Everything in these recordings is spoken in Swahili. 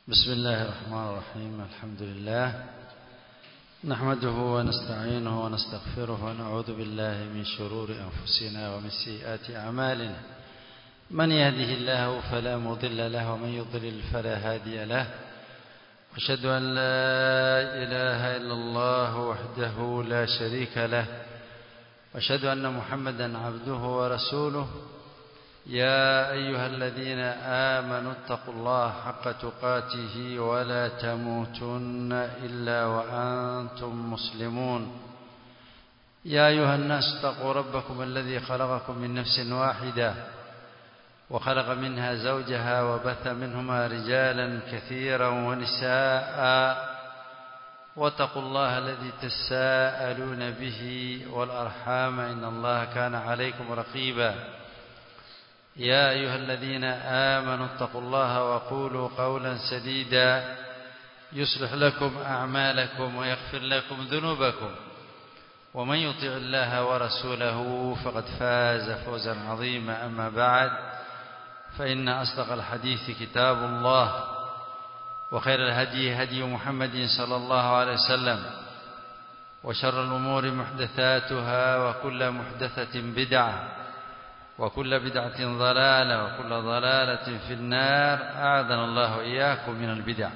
بسم الله الرحمن الرحيم الحمد لله نحمده ونستعينه ونستغفره ونعوذ بالله من شرور أنفسنا ومن سيئات أعمالنا من يهده الله فلا مضل له ومن يضلل فلا هادي له أشهد أن لا إله إلا الله وحده لا شريك له أشهد أن محمدا عبده ورسوله يا أيها الذين آمنوا اتقوا الله حق تقاته ولا تموتن إلا وأنتم مسلمون يا أيها الناس اتقوا ربكم الذي خلقكم من نفس واحدة وخلق منها زوجها وبث منهما رجالا كثيرا ونساء واتقوا الله الذي تساءلون به والأرحام إن الله كان عليكم رقيبا يا أيها الذين آمنوا اتقوا الله وقولوا قولا سديدا يصلح لكم أعمالكم ويغفر لكم ذنوبكم ومن يطع الله ورسوله فقد فاز فوزا عظيما أما بعد فإن أصدق الحديث كتاب الله وخير الهدي هدي محمد صلى الله عليه وسلم وشر الأمور محدثاتها وكل محدثة بدعة وكل بدعة ضلالة وكل ضلالة في النار أعاذنا الله إياكم من البدع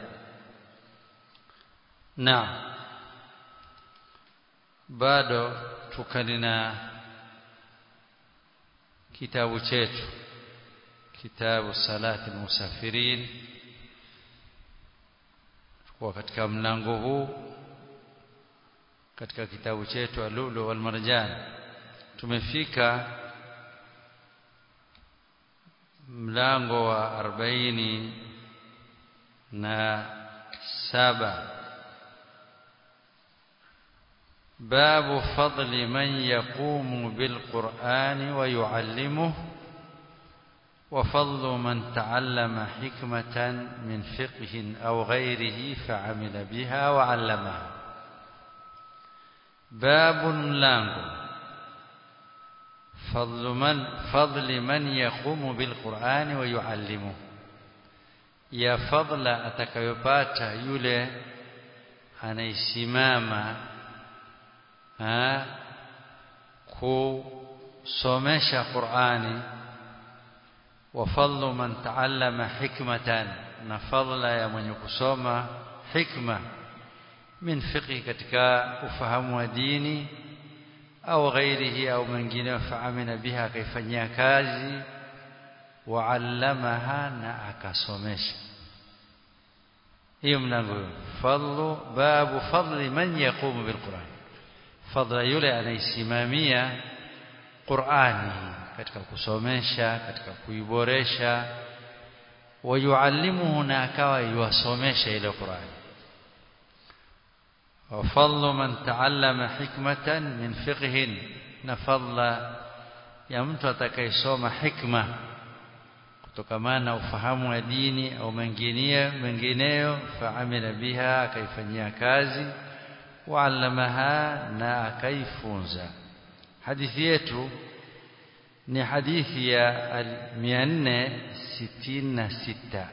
نعم bado tukanina kitabu chetu kitabu salati musafirin kwa katika mlango huu katika kitabu chetu alulu wal marjan tumefika mlango wa arobaini na saba babu fadli man yaqumu bilqurani wa yuallimuhu وفضل من تعلم حكمة من فقه أو غيره فعمل بها وعلمها باب ملانغو فضل من فضل من يقوم بالقرآن ويعلمه ya fadla atakayopata yule anaisimama kusomesha Qur'ani wa fadlu man taallama hikmatan na fadla ya mwenye kusoma hikma min fiqhi katika ufahamu wa dini au ghairihi au mengine faamina biha akaifanyia kazi waallamaha na akasomesha hiyo mlango huo fadlu babu fadli man yaqumu bilquran fadla yule anaisimamia qurani katika kusomesha katika kuiboresha wayuallimuhu na akawa yuwasomesha ile qurani وفضل من تعلم حكمة من فقه نفضل ya mtu atakayesoma hikma kutokamana na ufahamu wa dini au mengineyo mengineyo faamila biha akaifanyia kazi waallamaha na akaifunza hadithi yetu ni hadithi ya 466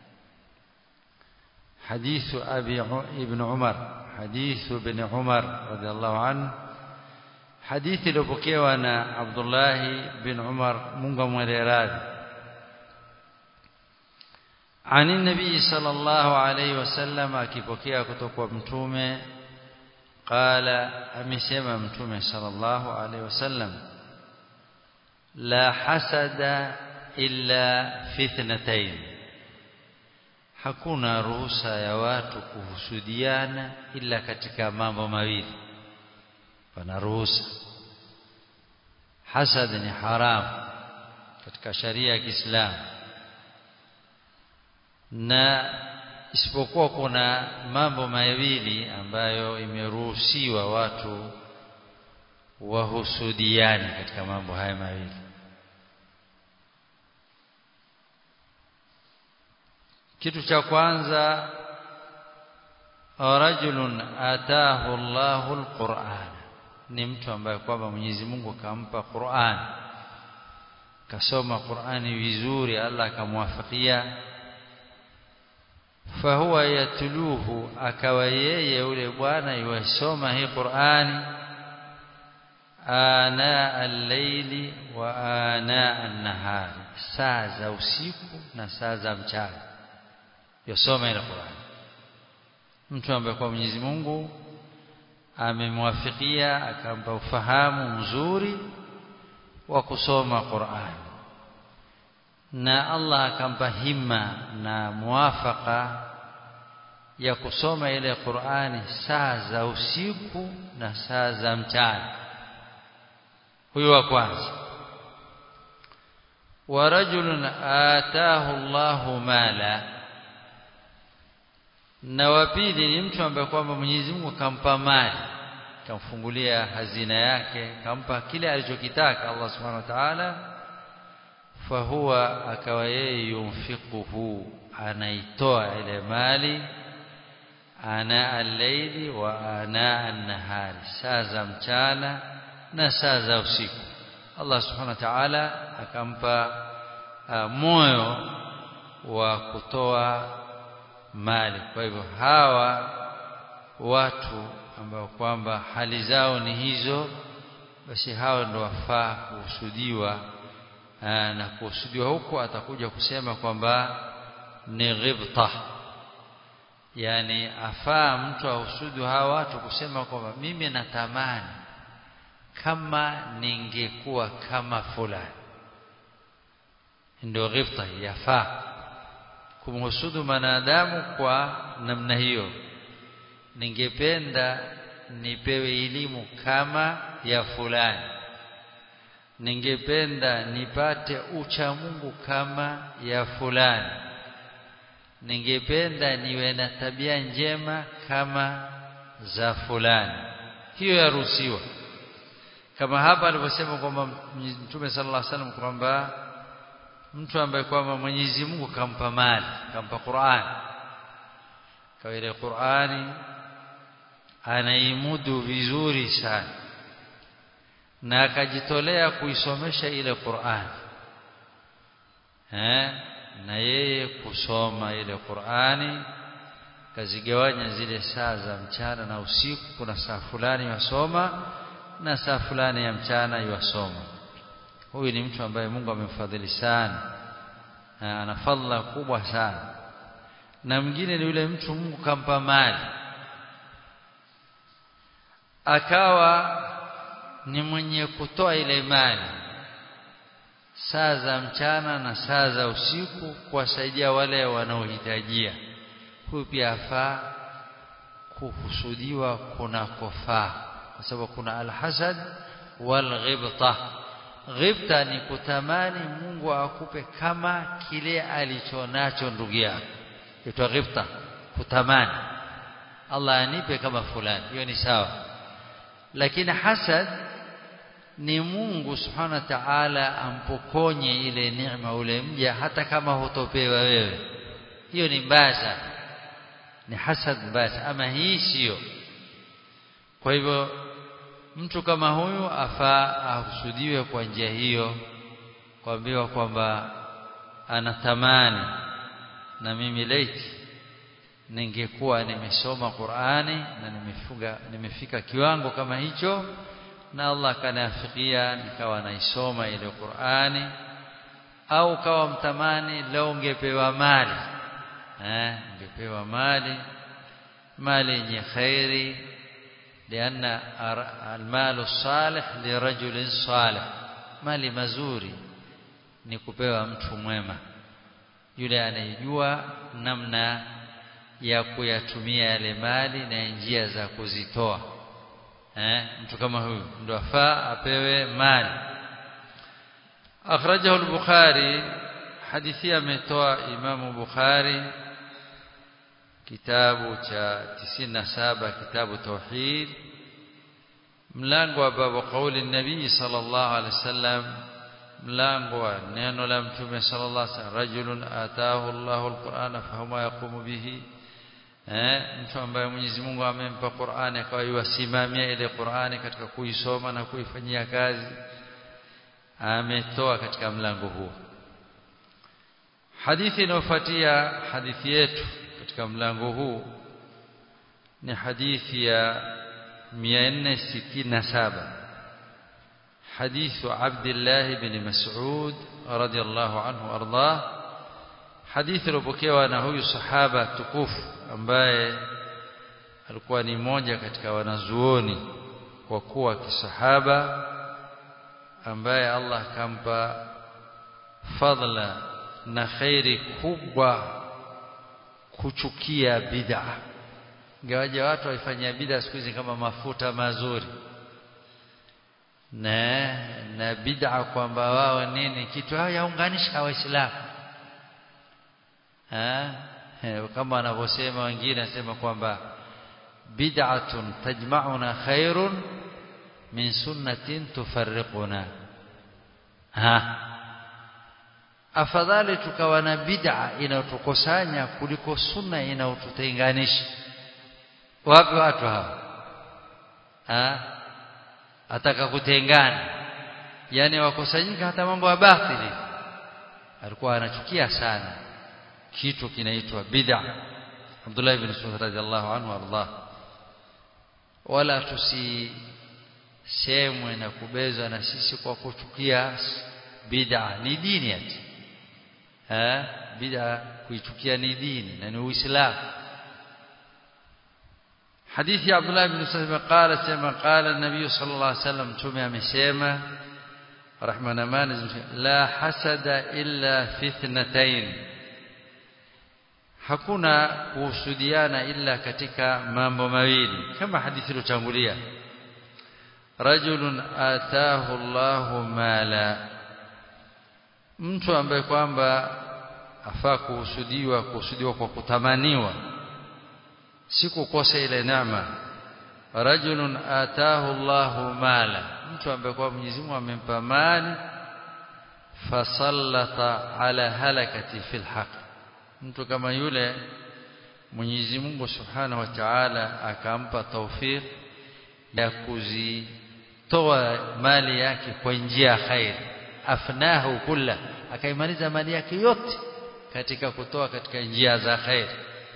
حديث أبي ابن عمر حديث ابن عمر رضي الله عنه حديث iliyopokewa na Abdullah bin Umar Mungu amweleradhi عن النبي صلى الله عليه وسلم akipokea kutoka kwa mtume qala amesema mtume sallallahu alaihi wasallam la hasada illa fitnatayn hakuna ruhusa ya watu kuhusudiana ila katika mambo mawili pana ruhusa hasad ni haram katika sharia ya Kiislamu na isipokuwa kuna mambo mawili ambayo imeruhusiwa watu wahusudiane katika mambo haya mawili kitu cha kwanza rajulun atahu Allahu alquran ni mtu ambaye kwamba Mwenyezi Mungu akampa Qur'an kasoma Qur'ani vizuri Allah akamwafikia fahuwa yatluhu akawa yeye yule bwana yuisoma hii Qur'ani ana al-layli wa ana an-nahari saa za usiku na saa za mchana yosoma ile Qur'ani mtu ambaye kwa Mwenyezi Mungu amemwafikia akampa ufahamu mzuri wa kusoma Qur'ani na Allah akampa himma na muwafaka ya kusoma ile Qur'ani saa za usiku na saa za mchana huyo wa kwanza wa rajulun ataahu Allahu mala na wa pili ni mtu ambaye kwamba Mwenyezi Mungu kampa mali kamfungulia hazina yake kampa kile alichokitaka Allah Subhanahu wa Ta'ala fahuwa akawa yeye yunfiquhu anaitoa ile mali ana al-layli wa ana an-nahari saa za mchana na saa za usiku Allah subhanahu wa ta'ala akampa uh, moyo wa kutoa mali kwa hivyo hawa watu ambao kwamba hali zao ni hizo basi hao ndio wafaa kuhusudiwa na kuhusudiwa huko atakuja kusema kwamba ni ghibta yani afaa mtu ahusudu hawa watu kusema kwamba mimi natamani kama ningekuwa kama fulani ndio ghibta yafaa kumhusudu mwanadamu kwa namna hiyo ningependa nipewe elimu kama ya fulani ningependa nipate ucha Mungu kama ya fulani ningependa niwe na tabia njema kama za fulani hiyo yaruhusiwa kama hapa alivyosema kwamba Mtume sallallahu alaihi wasallam kwamba mtu ambaye kwamba Mwenyezi Mungu kampa mali kampa Qur'an kwa ile Qur'ani anaimudu vizuri sana na akajitolea kuisomesha ile Qur'an eh na yeye kusoma ile Qur'ani kazigawanya zile saa za mchana na usiku kuna saa fulani yasoma na saa fulani ya mchana yasoma huyu ni mtu ambaye Mungu amemfadhili sana ana fadhila kubwa sana na mwingine ni yule mtu Mungu kampa mali akawa ni mwenye kutoa ile mali saa za mchana na saa za usiku kuwasaidia wale wanaohitajia huyu pia afaa kuhusudiwa kunakofaa kwa sababu kuna alhasad wal ghibta ghibta ni kutamani Mungu akupe kama kile alichonacho ndugu yako itwa ghibta kutamani Allah anipe kama fulani hiyo ni sawa lakini hasad ni Mungu subhanahu wa ta'ala ampokonye ile neema ule mja hata kama hutopewa wewe hiyo ni mbaya ni hasad mbaya ama hii sio kwa hivyo mtu kama huyu afaa ahusudiwe kwa njia hiyo kuambiwa kwamba anatamani na mimi laiti ningekuwa nimesoma Qur'ani na nimefunga nimefika kiwango kama hicho na Allah kanafikia nikawa naisoma ile Qur'ani au kawa mtamani leo ungepewa mali eh ungepewa mali mali yenye khairi لأن المال الصالح لرجل صالح mali mazuri ni kupewa mtu mwema yule anayejua namna ya kuyatumia yale mali na njia za kuzitoa eh mtu kama huyu ndio afaa apewe mali akhrajahu al-bukhari hadithi ametoa imamu bukhari kitabu cha 97 kitabu tauhid mlango wa babu kauli nabii sallallahu alaihi wasallam mlango wa neno la mtume sallallahu alaihi wasallam rajulun ataahu Allahu alqur'ana fahuma yaqumu bihi eh mtu ambaye Mwenyezi Mungu amempa Qur'ani akawa yusimamia ile Qur'ani katika kuisoma na kuifanyia kazi ametoa katika mlango huo hadithi inayofuatia hadithi yetu katika mlango huu ni hadithi ya 467 حديث عبد الله بن مسعود رضي الله عنه وارضاه حديث lopokewa na huyu sahaba tukufu ambaye alikuwa ni mmoja katika wanazuoni kwa kuwa kisahaba ambaye Allah kampa fadla na khairi kubwa kuchukia bid'a ingawaje watu waifanyia bid'a siku hizi kama mafuta mazuri na na bid'a kwamba wao nini kitu hao yaunganisha waislamu eh kama wanavyosema wengine nasema kwamba bid'atun tajma'una khairun min sunnatin tufarriquna ha afadhali tukawa na bid'a inayotukusanya kuliko sunna inayotutenganisha wapi watu hao ha ataka kutengana yani wakusanyika hata mambo ya batili alikuwa anachukia sana kitu kinaitwa bid'a Abdullah ibn Mas'ud radhiallahu anhu arda wala tusisemwe na kubezwa na sisi kwa kuchukia bid'a ni dini ati eh bid'a kuichukia ni dini na ni uislamu حديث عبد الله بن مسعود قال سما قال النبي صلى الله عليه وسلم تومي amesema رحمنا ما لا حسد إلا في اثنتين hakuna kuhusudiana illa katika mambo mawili kama hadithi iliyotangulia rajulun atahu Allahu mala mtu ambaye kwamba afaa kuhusudiwa kuhusudiwa kwa kutamaniwa si kukosa ile neema rajulun atahu Allahu mala mtu ambaye kwa Mwenyezi Mungu amempa mali fasallata ala halakati fil haqq mtu kama yule Mwenyezi Mungu Subhanahu wa Ta'ala akampa taufik ya kuzitoa mali yake kwa njia ya khair afnahu kulla akaimaliza mali yake yote katika kutoa katika njia za khair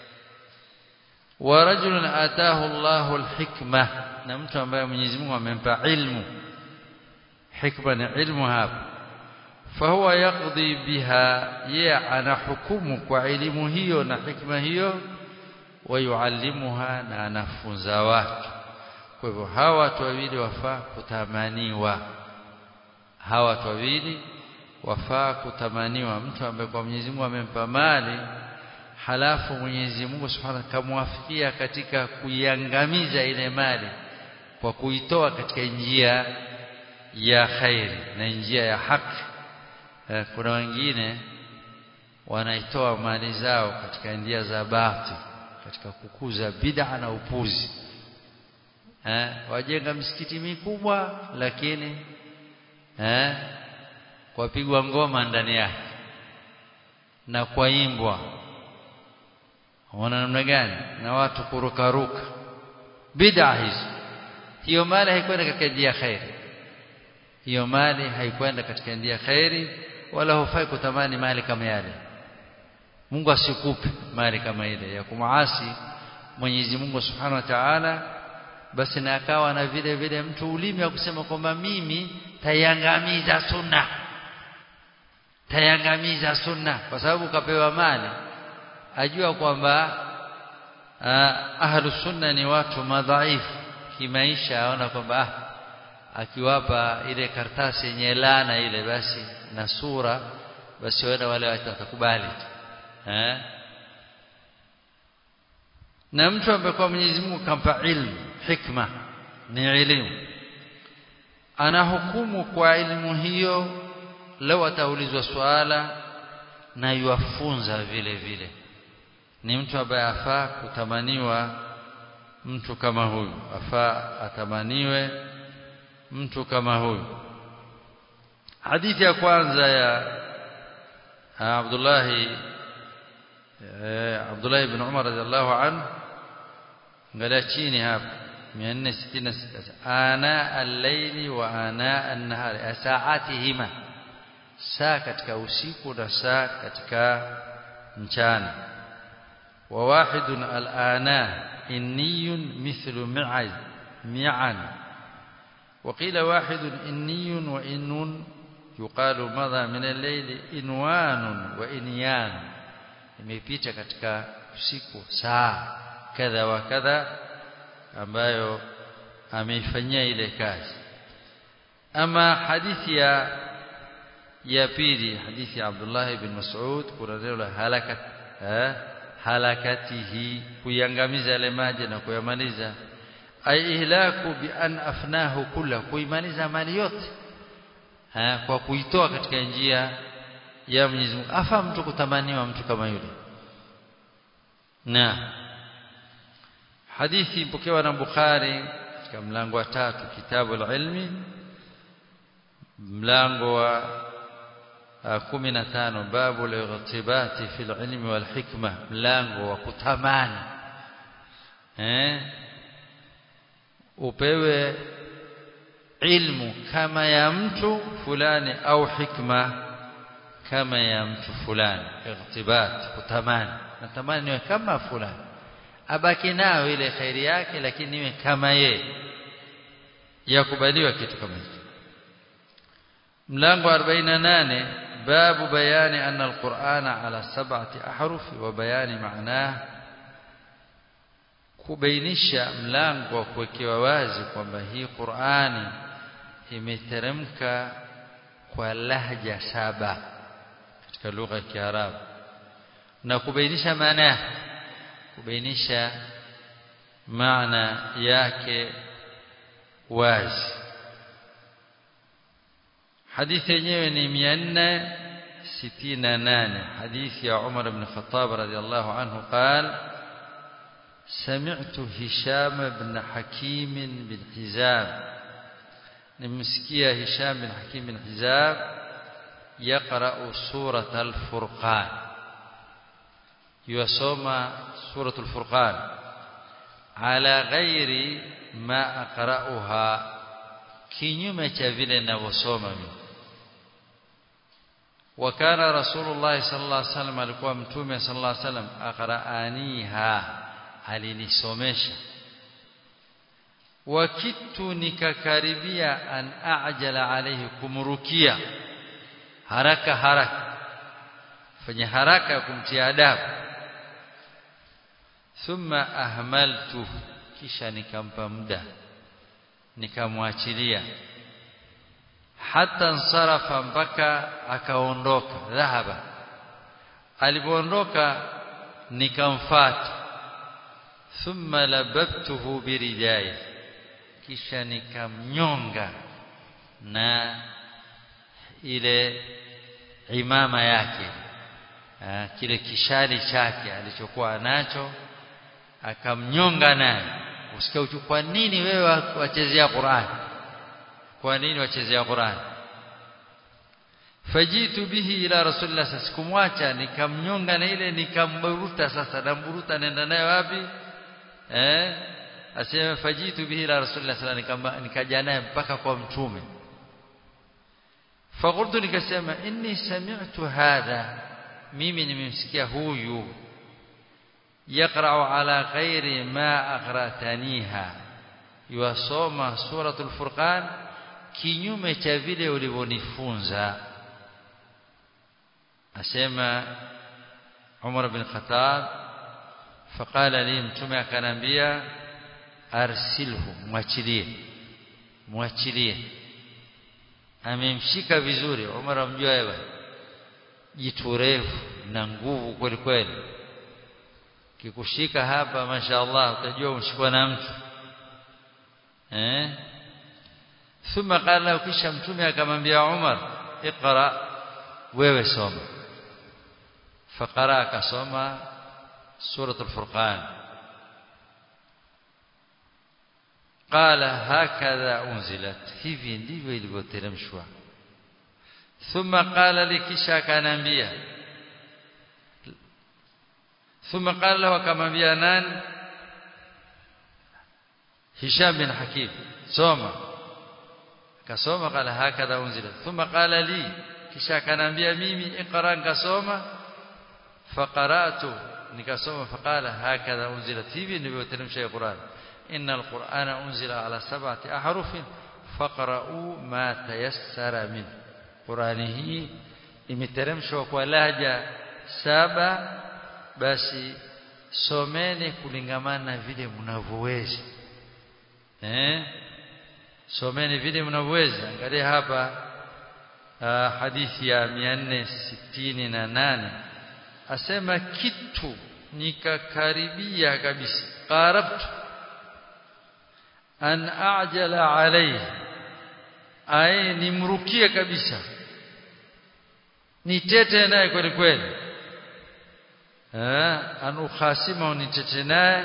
wa rajulun atahu Allahu alhikma na mtu ambaye Mwenyezi Mungu amempa ilmu hikma ni ilmu hapa fahuwa yaqdi biha ye ana hukumu kwa elimu hiyo na hikma hiyo wayuallimuha na anafunza watu kwa hivyo hawa watu wawili wafaa kutamaniwa hawa watu wawili wafaa kutamaniwa mtu ambaye kwa Mwenyezi Mungu amempa mali halafu Mwenyezi Mungu Subhanahu kamwafikia katika kuiangamiza ile mali kwa kuitoa katika njia ya khairi na njia ya haki kuna wengine wanaitoa mali zao katika njia za bati katika kukuza bid'a na upuzi eh wajenga misikiti mikubwa lakini eh kwapigwa ngoma ndani yake na kwaimbwa wana namna gani na watu kurukaruka bid'a hizo hiyo mali haikwenda katika njia khairi hiyo mali haikwenda katika njia khairi wala hufai kutamani mali kama yale Mungu asikupe mali kama ile ya kumuasi Mwenyezi Mungu Subhanahu wa Ta'ala basi na akawa na vile vile mtu ulimi wa kusema kwamba mimi tayangamiza sunna tayangamiza sunna kwa sababu kapewa mali ajua kwamba ahlu sunna ni watu madhaifu kimaisha aona kwamba ah, akiwapa ile kartasi yenye laana ile basi na sura basi wenda wale watakubali eh na mtu ambaye kwa Mwenyezi Mungu kampa ilmu hikma ni elimu anahukumu kwa elimu hiyo leo ataulizwa swala na yuafunza vile vile ni mtu ambaye afaa kutamaniwa mtu kama huyu afaa atamaniwe mtu kama huyu hadithi ya kwanza ya Abdullah Abdullah ibn Umar radhiallahu anhu angalia chini hapa 466 ana al-layli wa ana an-nahari saatihima saa katika usiku na saa katika mchana وواحد الآناه إني مثل معي معا وقيل واحد إني وإن يقال مضى من الليل إنوان وإنيان imepita katika usiku saa kadha wa kadha ambayo ameifanyia ile kazi ama hadithi ya ya pili hadithi ya Abdullah ibn Mas'ud kuna neno la halakat eh, halakatihi kuiangamiza yale maji na kuyamaliza ay ihlaku bi an afnahu kulla kuimaliza mali yote ha, kwa kuitoa katika njia ya Mwenyezi Mungu afa mtu kutamaniwa mtu kama yule na hadithi ipokewa na Bukhari katika mlango wa tatu kitabu al-ilmi mlango wa 15 babu al-ightibati fi al-ilmi wal hikma mlango wa kutamani eh upewe ilmu kama ya mtu fulani au hikma kama ya mtu fulani igtibat kutamani natamani niwe kama fulani abaki nayo ile khairi yake lakini niwe kama ye yakubaliwa kitu kama hicho mlango 48 babu bayani anna alqur'ana ala sab'ati ahrufi wa bayani maanah kubainisha mlango wa kuwekewa wazi kwamba hii Qur'ani imeteremka kwa lahja saba katika lugha ya Kiarabu na kubainisha maana yake kubainisha maana yake wazi hadithi yenyewe ni 468 hadithi ya Umar ibn Khattab radiyallahu anhu قال سمعت هشام بن حكيم بن حزام نمسكيا هشام بن حكيم بن حزام يقرأ سورة الفرقان يسمى سورة الفرقان على غير ما أقرأها kinyume cha vile ninavyosoma mimi wakana rasulullah sallallahu alaihi wasallam alikuwa mtume sallallahu alaihi wasallam aqraaniha alinisomesha wakitu nikakaribia an ajala alayhi kumrukia haraka haraka fanya haraka ya kumtia adabu thumma ahmaltu kisha nikampa muda nikamwachilia hata nsarafa mpaka akaondoka dhahaba alipoondoka nikamfuata thumma lababtuhu biridai kisha nikamnyonga na ile imama yake ha, kile kishali chake alichokuwa nacho akamnyonga naye usikia kwa nini wewe wachezea Qur'an kwa nini wachezea Qur'an fajitu bihi ila rasulillah sikumwacha nikamnyonga na ile nikamburuta sasa namburuta nenda naye wapi eh asema fajitu bihi ila rasulillah sallallahu nikaja naye mpaka kwa mtume fakultu nikasema inni sami'tu hadha mimi nimemsikia huyu يقرأ على غير ما أقرأتنيها يوasoma suratul furqan kinyume cha vile ulivyonifunza asema Umar bin Khattab faqala li mtume akanambia arsilhu mwachilie mwachilie amemshika vizuri Umar amjua yeye jitu refu na nguvu kweli kweli kikushika hapa mashaallah utajua umshikwa na mtu eh thumma qala kisha mtume akamwambia Umar iqra wewe soma faqara akasoma suratul furqan qala hakadha unzilat hivi ndivyo ilivyoteremshwa thumma qala likisha akanambia ثم قال له كما بيانان هشام بن حكيم سوما كسوما قال هكذا أنزلت ثم قال لي kisha akanambia mimi iqra nikasoma faqaratu nikasoma faqala hakadha unzilat hivi ndivyo teremsha Qur'an innal qur'ana unzila ala sab'ati ahrufin faqra'u ma tayassara min Qur'ani hii imeteremshwa kwa lahaja saba basi someni kulingamana na vile mnavyoweza eh someni vile mnavyoweza angalia hapa uh, hadithi ya 468 asema kitu nikakaribia kabisa qarabtu an ajala alayhi ay nimrukie kabisa nitete naye kweli kweli eh an ukhasima nitete naye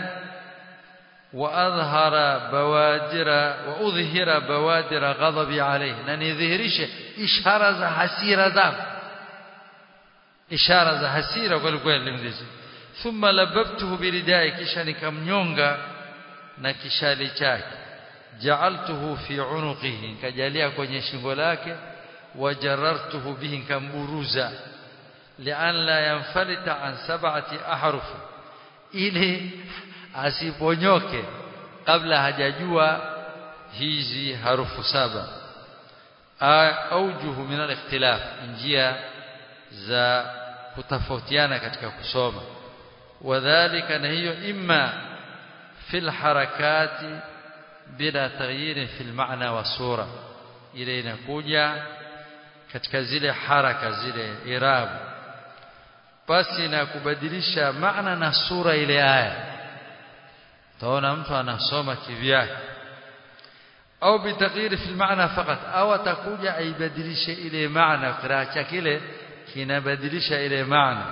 واظهر بوادر واظهر بوادر غضبي عليه na nidhihirishe ishara za hasira zangu ishara za hasira kweli kweli mdizi thumma lababtuhu biridai kisha nikamnyonga na kishali chake ja'altuhu fi unuqihi nikajalia kwenye shingo lake wajarartuhu bihi nikamburuza lian la yanfalita an sab'ati ahruf ili asiponyoke kabla hajajua hizi harufu saba aujuhu min al-ikhtilaf njia za kutofautiana katika kusoma wadhālika na hiyo imma fil harakati bila taghyir fil maana wa sura ile inakuja katika zile haraka zile irabu basi na kubadilisha maana na sura ile aya taona mtu anasoma kivyake au bitaghyir fil maana fakat au atakuja aibadilishe ile maana qiraa chake ile kinabadilisha ile maana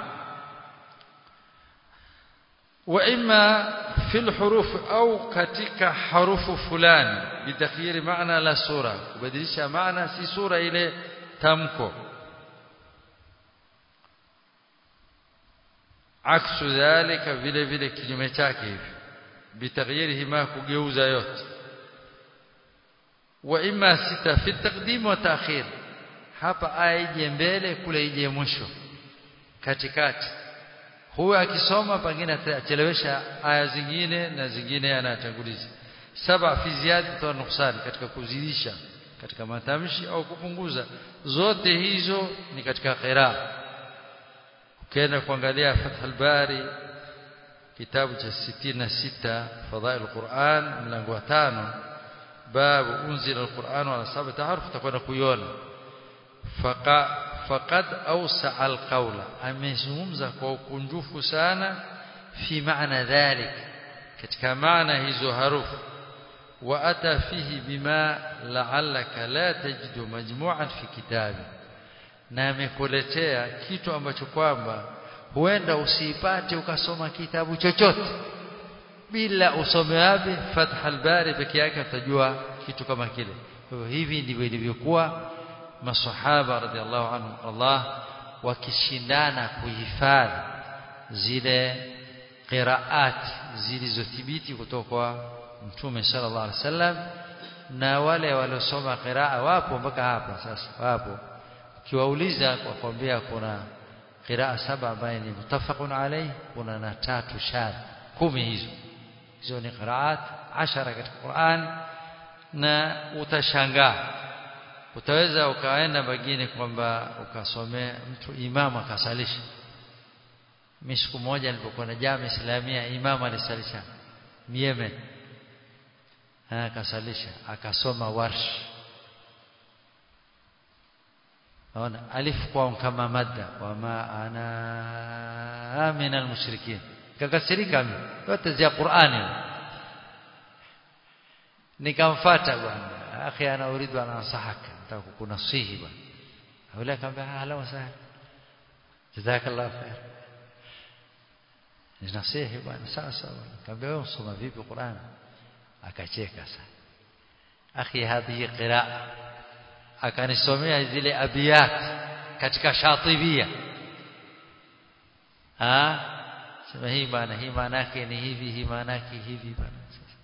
wa imma fil huruf au katika harufu fulani bitaghyir maana la sura kubadilisha maana si sura ile tamko aksu dhalika vile vile kinyume chake hivi bitaghyirihi ma kugeuza yote wa imma sita fi taqdim wa ta'khir hapa aya ije mbele kule ije mwisho katikati huyo akisoma pengine atachelewesha aya zingine na zingine anatanguliza saba fi ziyada wa nuqsan katika kuzidisha katika matamshi au kupunguza zote hizo ni katika qiraa ukienda kuangalia Fathul Bari kitabu cha 66 fadhail Qur'an mlango wa 5 babu unzila al-Qur'an ala sab'ati harf utakwenda kuiona faqad awsa al-qawla amezungumza kwa ukunjufu sana fi maana dhalik katika maana hizo harufu wa ata fihi bima la'allaka la tajidu majmu'an fi kitabi na amekuletea kitu ambacho kwamba huenda usiipate ukasoma kitabu chochote bila usome wapi Fath al-Bari peke yake utajua kitu kama kile kwa hivyo hivi ndivyo ilivyokuwa masahaba radhiallahu anhu Allah wakishindana kuhifadhi zile qiraat zilizothibiti kutoka kwa mtume sallallahu alaihi wasallam na wale waliosoma qiraa wapo mpaka hapa sasa wapo ukiwauliza kwa kwambia kuna qiraa saba ambaye ni mutafaqun alayhi kuna na tatu shadh kumi hizo hizo ni qiraat ashara katika Qur'an na utashangaa utaweza ukaenda bagini kwamba ukasomea mtu imamu akasalisha mimi siku moja nilipokuwa na jamii islamia imamu alisalisha Yemen akasalisha akasoma warsh naona alif kwa kama madda wama ana min almushrikin kakasirika mimi yote za Qur'ani nikamfuata bwana akhi ana uridu ana nasahaka nataka kukunasihi bwana yule akamwambia ahla wa sahla jazakallahu khair ninasihi bwana sawa sawa akamwambia wewe usoma vipi Qur'an akacheka sana akhi hadhihi qiraa akanisomea zile abiyat katika shatibia ah sema hii maana hii maana yake ni hivi hii maana yake hivi bwana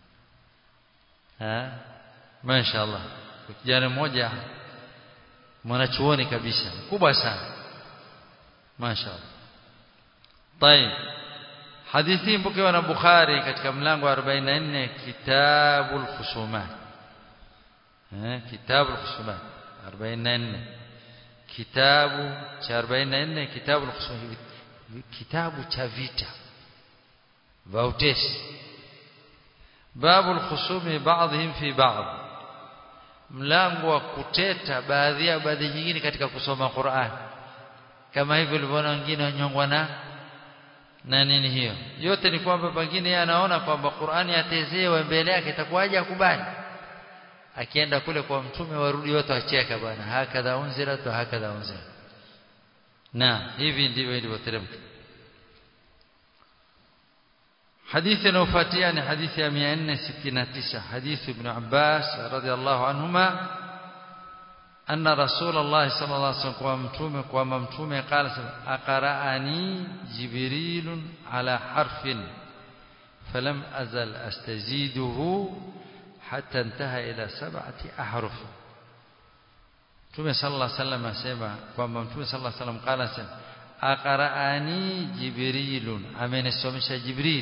ah mashaallah kijana mmoja mwanachuoni kabisa mkubwa sana mashaallah طيب hadithi mpokewa na Bukhari katika mlango wa 44 kitabul khusumat eh kitabul khusumat 44 kitabu cha 44 kitabul khusumat kitabu cha vita vautesi babul khusumi ba'dihim fi ba'd mlango wa kuteta baadhi ya baadhi nyingine katika kusoma Qur'an kama hivyo ulivyoona wengine wanyongwa na na nini hiyo yote ni kwamba pengine yeye anaona kwamba Qur'ani yatezewe mbele yake itakuwaje akubali akienda kule kwa mtume warudi wote wacheka bwana hakadha unzila tu hakadha unzila na hivi ndivyo ilivyoteremka حديث نوفاتيان حديث 469 حديث ابن عباس رضي الله عنهما أن رسول الله صلى الله عليه وسلم ومتومه وممتومه قال أقرأني جبريل على حرف فلم أزل أستزيده حتى انتهى إلى سبعة أحرف Mtume sallallahu alaihi wasallam asema kwamba Mtume sallallahu alaihi wasallam qala asema aqra'ani jibrilun amenisomesha jibril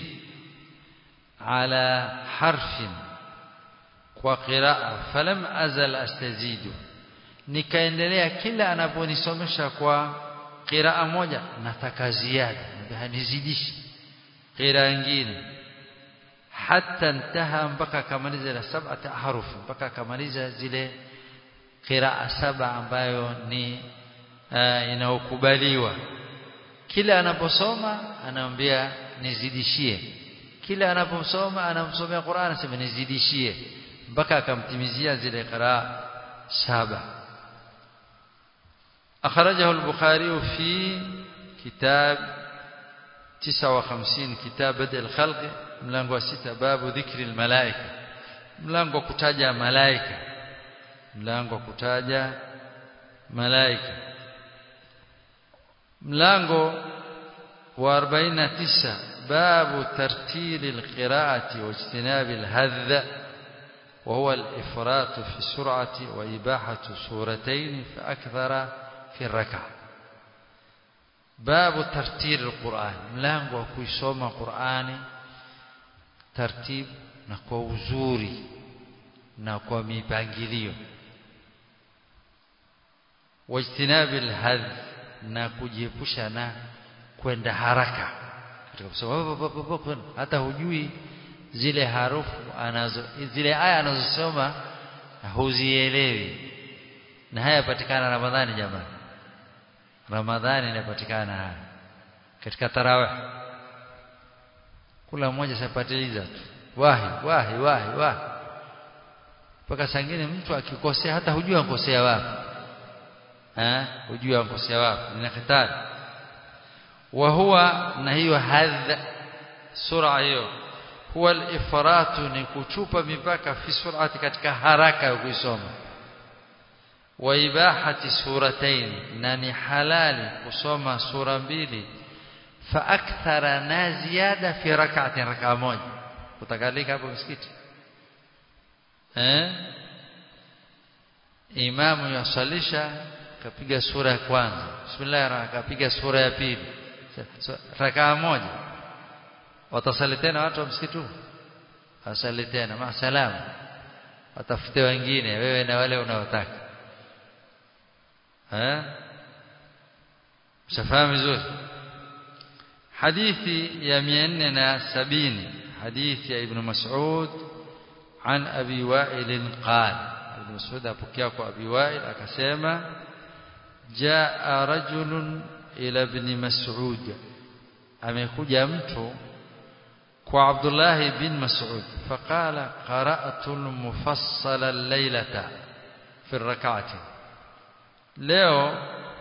ala harfin kwa qiraa falam azal astazidu nikaendelea kila anaponisomesha kwa qiraa moja nataka ziada nizidishi qiraa nyingine hatta intaha mpaka kamaliza la sab'ata ahruf mpaka kamaliza zile qiraa saba ambayo ni uh, inaokubaliwa kila anaposoma anamwambia nizidishie kila anaposoma anamsomea Qur'an anasema nizidishie mpaka akamtimizia zile qiraa saba akhrajahu al-bukhari fi kitab 59 kitab bad al-khalq mlango wa sita babu dhikri al-malaika mlango kutaja malaika mlango kutaja malaika mlango wa 49 babu tartil alqiraati wa ijtinab alhadh وهو الإفراط في السرعة وإباحة سورتين فأكثر في الركعة باب ترتيل القرآن ملango kuisoma Qur'ani tartib na kwa uzuri na kwa mipangilio wajtinabil hadh na kujiepusha na kwenda haraka katika kusoma hata hujui zile harufu anazo zile aya anazosoma huzielewi na haya patikana Ramadhani jamani Ramadhani inapatikana haya katika tarawih kula mmoja sapatiliza tu wahi wahi wahi wahi mpaka sangine mtu akikosea hata hujua ankosea wapi eh hujua ankosea wapi ni hatari wa huwa na hiyo hadh sura hiyo huwa al-ifratu ni kuchupa mipaka fi surati katika haraka ya kuisoma wa ibahati suratayn na ni halali kusoma sura mbili fa akthara na ziada fi rak'atin rak'a moja utakalika hapo msikiti eh imamu yasalisha kapiga sura ya kwanza bismillah akapiga sura ya pili rak'a moja watasali tena watu wa msikiti asali tena maasalam watafute wengine wewe na wale unaotaka eh mshafahamu vizuri hadithi ya 470 hadithi ya ibn mas'ud عن ابي وائل قال ابن مسعود apokea kwa abi wa'il akasema jaa rajulun ila ibn mas'ud amekuja mtu kwa Abdullah bin Mas'ud faqala qara'tu al-mufassala al-laylata fi rak'ati leo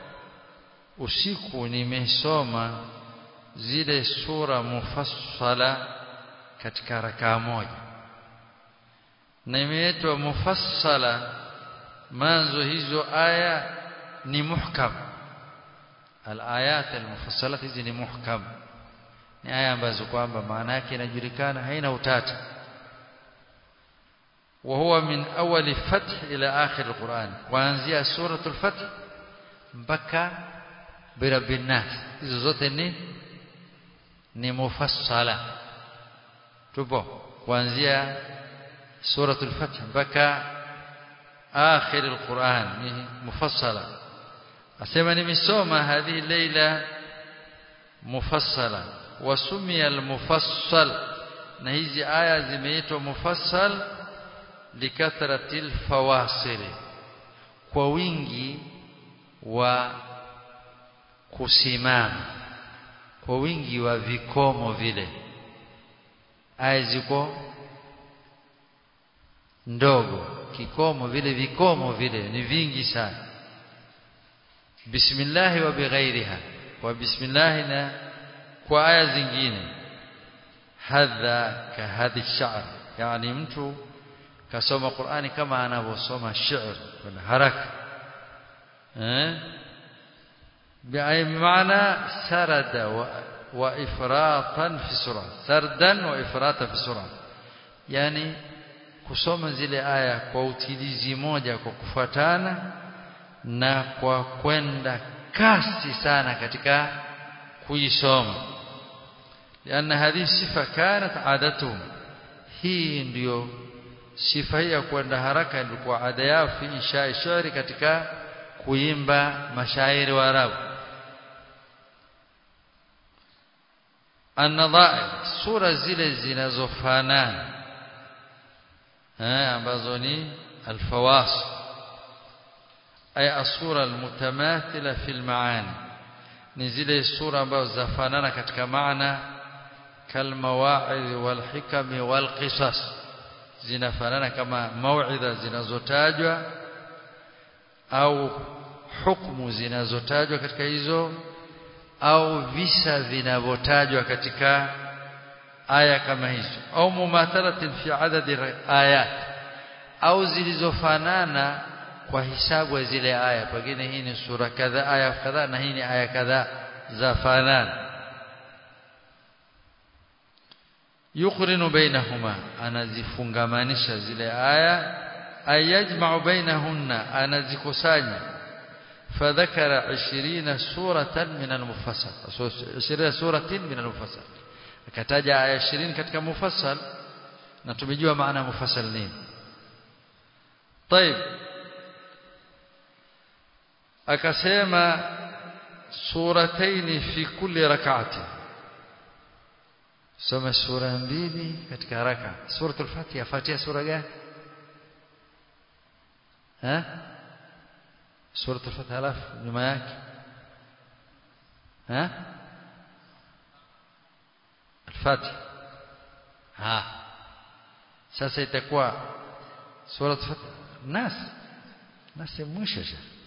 usiku nimesoma zile sura mufassala katika rakaa moja na imeitwa mufassala manzo hizo aya ni muhkam al-ayat al-mufassalat hizi ni muhkam ni aya ambazo kwamba maana yake inajulikana haina utata وهو من أول فتح إلى آخر القرآن kuanzia سورة الفتح mpaka برب الناس hizo zote ni ni mufassala tupo kuanzia suratul fath mpaka akhir alquran ni mufassala asema nimesoma hadhi leila mufassala wasumia almufassal na hizi aya zimeitwa mufassal likathratil fawasil kwa wingi wa kusimama kwa wingi wa vikomo vile aya ziko ndogo kikomo vile vikomo vile ni vingi sana bismillah wa bighairiha wa bismillah na kwa aya zingine hadha ka hadhi sha'r yani mtu kasoma Qur'ani kama anavyosoma sha'r kwa haraka eh بمعنى سرد وإفراطا في سرعة سردا وإفراطا في سرعة يعني kusoma zile aya kwa utilizi moja kwa kufuatana na kwa kwenda kasi sana katika kuisoma lianna hadhihi sifa kanat adatuhum hii ndiyo sifa hii ya kwenda haraka ilikuwa ada yao fi insha shairi katika kuimba mashairi wa Arabu an-nadha'ir sura zile zinazofanana eh ambazo ni al-fawas ay as-sura al-mutamathila fi al-ma'ani ni zile sura ambazo zafanana katika maana kalmawa'id wal-hikam wal-qisas zinafanana kama mau'idha zinazotajwa au hukumu zinazotajwa katika hizo au visa vinavyotajwa katika aya kama hizo au mumathalatin fi adadi ayat au zilizofanana kwa hisabu ya zile aya pengine hii ni sura kadha aya kadha na hii ni aya kadha za fanana yuqrinu bainahuma anazifungamanisha zile aya ayajma'u bainahunna anazikusanya فذكر عشرين سورة من المفصل عشرين سورة من المفصل akataja aya 20 katika mufassal na tumejua maana mufassal nini طيب akasema surataini fi kulli rak'ati soma sura mbili katika raka suratul fatiha fatiha sura gani ha suratul fatiha alafu nyuma yake ha الفاتحه ها sasa itakuwa sura nas nas mwisho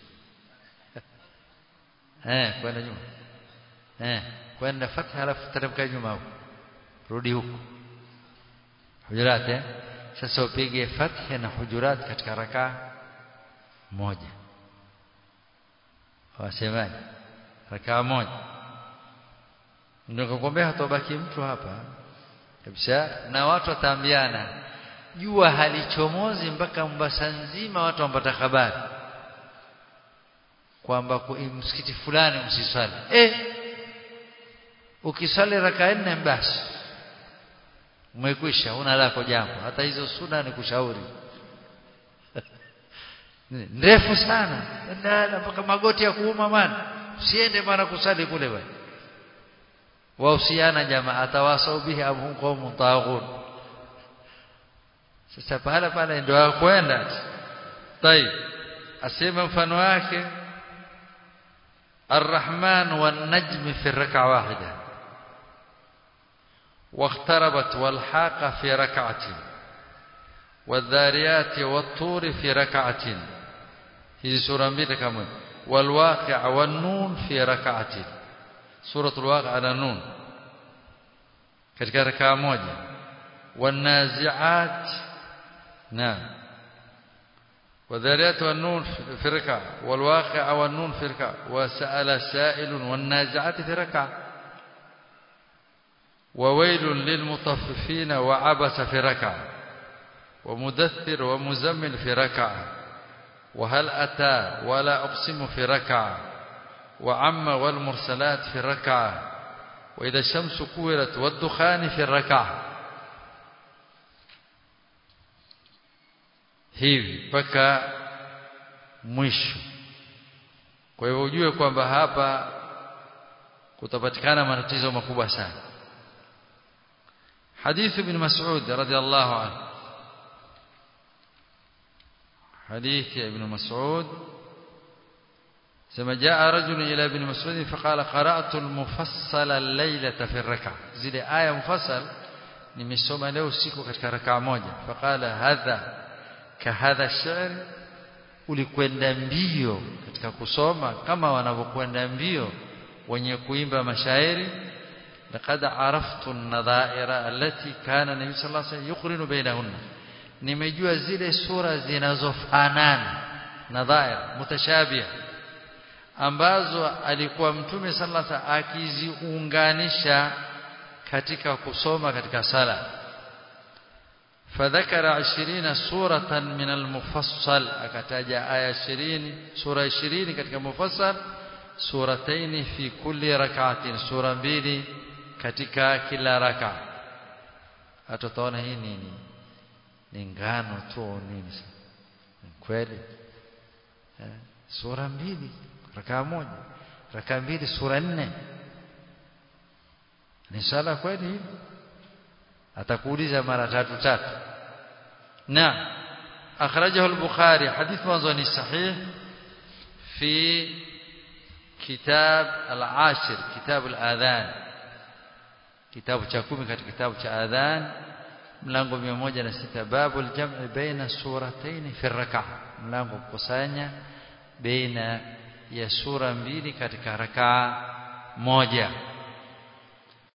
eh kwenda nyuma eh kwenda fatha alafu teremka nyuma huko rudi huko hujurat eh sasa upige fatha na hujurat katika raka moja wasemaje raka moja ndio kukwambia hatobaki mtu hapa kabisa na watu wataambiana jua halichomozi mpaka Mombasa nzima watu wapata habari kwamba msikiti fulani msiswali eh ukiswali raka nne basi umekwisha una lako jambo hata hizo suna ni kushauri ndefu sana ndana mpaka magoti ya kuuma mana usiende bana kusali kule bwana wahusiana jamaa atawasau bihi abhum qaumun taghut sasa pale pale ndio kwenda طيب asema mfano wake الرحمن والنجم في ركعه واحده واقتربت والحاق في ركعه والذاريات والطور في ركعه هذه سوره mbili kama والواقع والنون في ركعه suratul waqi'a na nun katika rakaa moja wanazi'at na وذريات والنون في ركعة والواقع والنون في ركعة وسأل سائل والنازعات في ركعة وويل للمطففين وعبس في ركعة ومدثر ومزمل في ركعة وهل أتى ولا أقسم في ركعة وعم والمرسلات في ركعة wa idha shamsu kuwirat waddukhani fi rak'ah hivi mpaka mwisho kwa hivyo ujue kwamba hapa kutapatikana matatizo makubwa sana حديث ابن مسعود رضي الله عنه حديث ابن مسعود ثم جاء رجل إلى ابن مسعود فقال قرأت المفصل الليلة في الركعة زي آية مفصل nimesoma leo usiku katika rakaa moja faqala hadha kahadha sha'r ulikwenda mbio katika kusoma kama wanavyokwenda mbio wenye kuimba mashairi laqad araftu an-nadha'ira allati kana nabii sallallahu alayhi wasallam yuqrinu bainahunna nimejua zile sura zinazofanana nadhair mutashabih ambazo alikuwa mtume sallallahu alayhi wasallam akiziunganisha katika kusoma katika sala فذكر 20 سورة من المفصل akataja aya 20 sura 20 katika mufassal surataini fi kulli rak'atin sura mbili katika kila raka atutaona hii nini ni ngano tu nini kweli eh, sura mbili raka moja raka mbili sura nne ni sala kweli hivi atakuuliza mara tatu tatu na akhrajahu al-bukhari hadith mwanzo ni sahih fi kitab al-ashir kitab al-adhan kitabu cha 10 katika kitabu cha adhan mlango 106 babu al-jam'i baina suratayn fi ar-rak'ah mlango kukusanya baina ya sura mbili katika rakaa moja